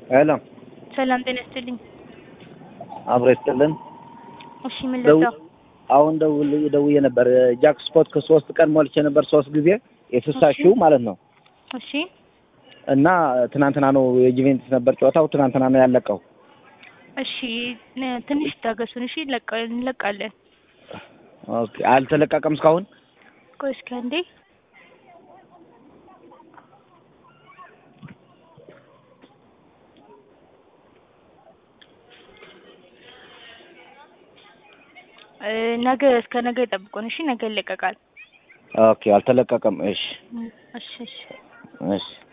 ሄሎ ሰላም ጤና ይስጥልኝ። አብሮ ይስጥልን። እሺ ምን ደው- ልርዳው? አሁን ደውል ደውዬ ነበር ጃክ ስፖርት ከሶስት ቀን ሞልቼ ነበር ሶስት ጊዜ የስልሳ እሺ። ሺው ማለት ነው እሺ እና ትናንትና ነው የጁቬንቱስ ነበር ጨዋታው ትናንትና ነው ያለቀው እሺ ነ- ትንሽ ታገሱን። እሺ እንለቃ- እንለቃለን። ኦኬ አልተለቀቀም እስካሁን ቆይ እስኪ አንዴ እ፣ ነገ እስከ ነገ ይጠብቁን። እሺ ነገ ይለቀቃል። ኦኬ አልተለቀቀም እሺ እሺ እሺ እሺ